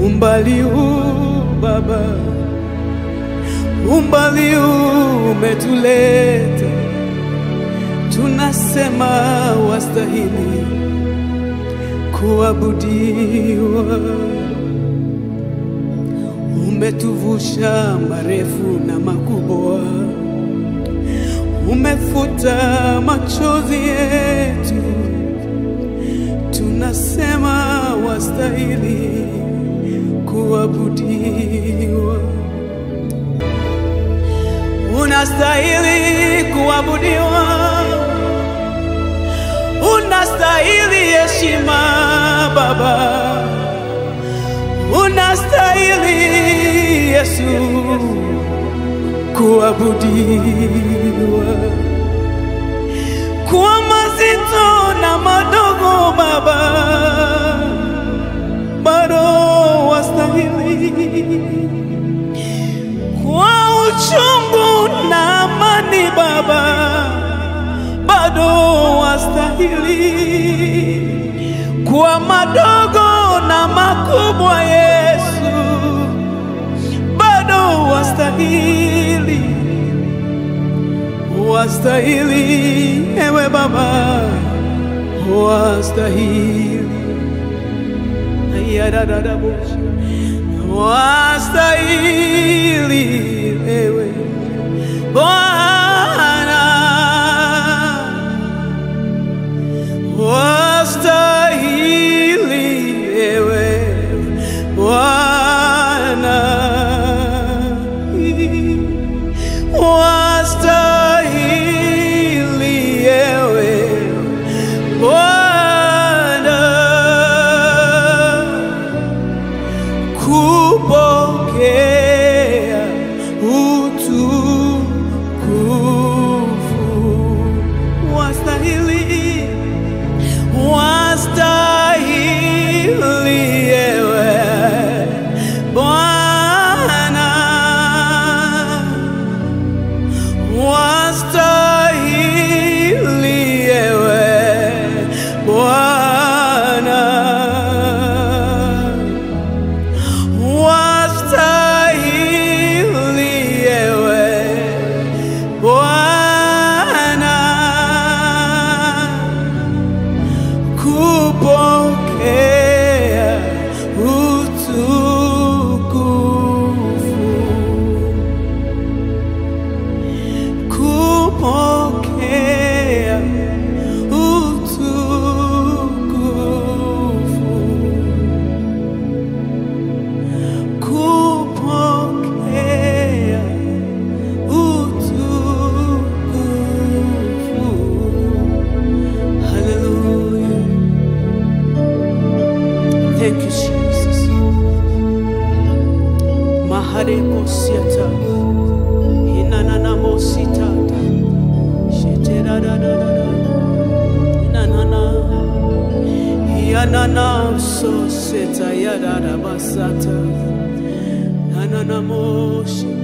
umbali huu Baba, umbali huu umetuleta, tunasema wastahili kuabudiwa. Umetuvusha marefu na makubwa, umefuta machozi yetu, tunasema wastahili kuabudiwa. Unastahili kuabudiwa, unastahili heshima Baba, unastahili Yesu kuabudiwa. Kwa mazito na madogo Baba, bado wastahili. Kwa uchungu na amani Baba, bado wastahili. Kwa madogo na makubwa Yesu, bado wastahili, wastahili ewe Baba, wastahili Ayadadadabosha. wastahili ewe Bwana, wastahili ewe Bwana, wastahili ewe Bwana kupokea utukufu. Wastahili, wastahili ewe Bwana, wastahili ewe Bwana wastahili ewe Bwana kupokea utukufu, kupokea utukufu kupokea utukufu. Hallelujah. Thank you, Jesus. Mahareko siata. Inanana mositata. Sheteradadadada. Inanana. Yanana so seta yadada basata. Nanana moshi.